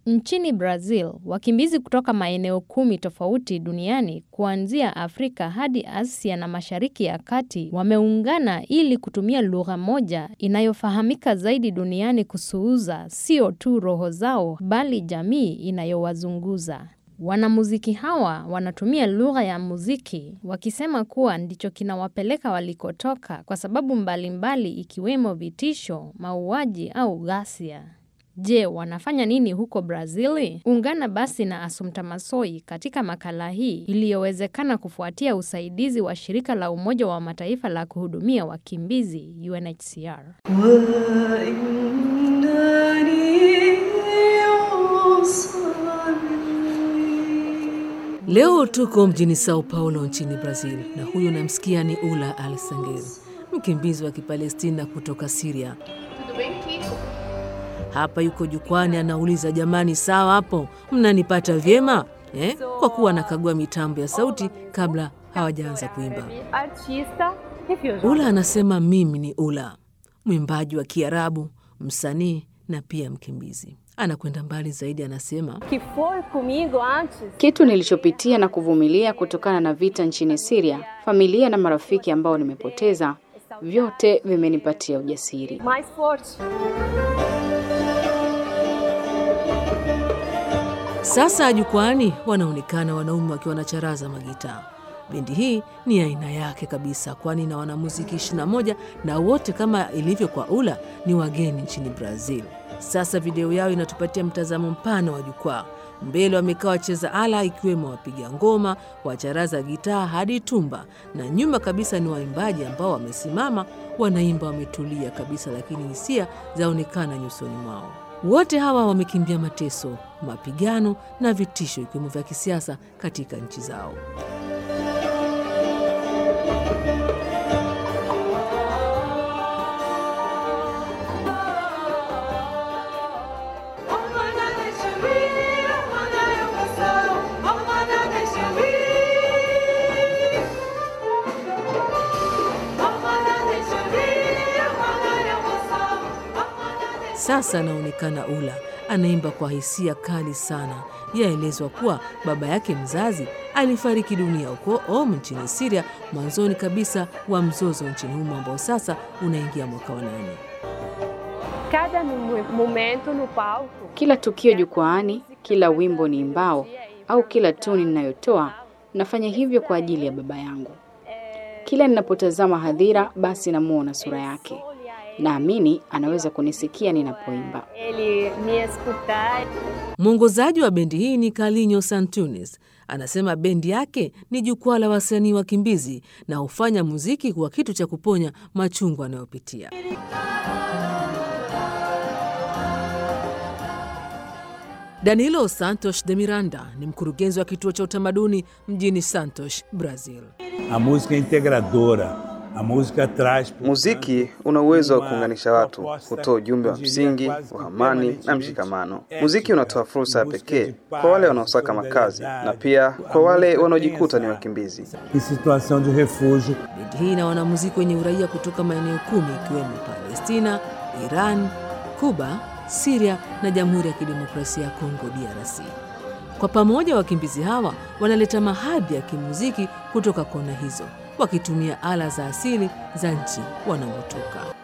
Nchini Brazil, wakimbizi kutoka maeneo kumi tofauti duniani kuanzia Afrika hadi Asia na Mashariki ya Kati wameungana ili kutumia lugha moja inayofahamika zaidi duniani kusuuza sio tu roho zao bali jamii inayowazunguza. Wanamuziki hawa wanatumia lugha ya muziki wakisema kuwa ndicho kinawapeleka walikotoka kwa sababu mbalimbali ikiwemo vitisho, mauaji au ghasia. Je, wanafanya nini huko Brazili? Ungana basi na Assumpta Massoi katika makala hii iliyowezekana kufuatia usaidizi wa shirika la Umoja wa Mataifa la kuhudumia wakimbizi UNHCR. Leo tuko mjini Sao Paulo nchini Brazil, na huyo namsikia ni Ula Alsangel, mkimbizi wa Kipalestina kutoka Siria. Hapa yuko jukwani, anauliza jamani, sawa hapo, mnanipata vyema eh? Kwa kuwa anakagua mitambo ya sauti kabla hawajaanza kuimba. Ula anasema mimi ni Ula, mwimbaji wa Kiarabu, msanii na pia mkimbizi. Anakwenda mbali zaidi, anasema kitu nilichopitia na kuvumilia kutokana na vita nchini Syria, familia na marafiki ambao nimepoteza, vyote vimenipatia ujasiri. Sasa jukwani wanaonekana wanaume wakiwa na charaza magitaa. Bendi hii ni aina yake kabisa, kwani na wanamuziki 21 na wote kama ilivyo kwa Ula ni wageni nchini Brazil. Sasa video yao inatupatia mtazamo mpana wa jukwaa. Mbele wamekaa wacheza ala ikiwemo wapiga ngoma, wacharaza gitaa hadi tumba, na nyuma kabisa ni waimbaji ambao wamesimama wanaimba, wametulia kabisa, lakini hisia zaonekana nyusoni mwao. Wote hawa wamekimbia mateso, mapigano na vitisho ikiwemo vya kisiasa katika nchi zao. Sasa anaonekana Ula anaimba kwa hisia kali sana. Yaelezwa kuwa baba yake mzazi alifariki dunia huko Om nchini Siria mwanzoni kabisa wa mzozo nchini humo ambao sasa unaingia mwaka wa nane. Kila tukio jukwaani, kila wimbo ni imbao au kila tuni ninayotoa, nafanya hivyo kwa ajili ya baba yangu. Kila ninapotazama hadhira, basi namuona sura yake. Naamini anaweza kunisikia ninapoimba. Mwongozaji wa bendi hii ni Carlinhos Santunes. Anasema bendi yake ni jukwaa la wasanii wakimbizi na hufanya muziki kuwa kitu cha kuponya machungu anayopitia. Danilo Santos de Miranda ni mkurugenzi wa kituo cha utamaduni mjini Santos, Brazil. A música é integradora. A música traz Muziki una uwezo wa kuunganisha watu, hutoa ujumbe wa msingi wa amani na mshikamano. Muziki unatoa fursa ya pekee kwa wale wanaosaka makazi na pia kwa wale wanaojikuta ni wakimbizi. em situação de refúgio. Bendi hii na wanamuziki wenye uraia kutoka maeneo kumi ikiwemo Palestina, Iran, Kuba, Siria na Jamhuri ya Kidemokrasia ya Kongo DRC. Kwa pamoja wakimbizi hawa wanaleta mahadhi ya kimuziki kutoka kona hizo wakitumia ala za asili za nchi wanamotoka.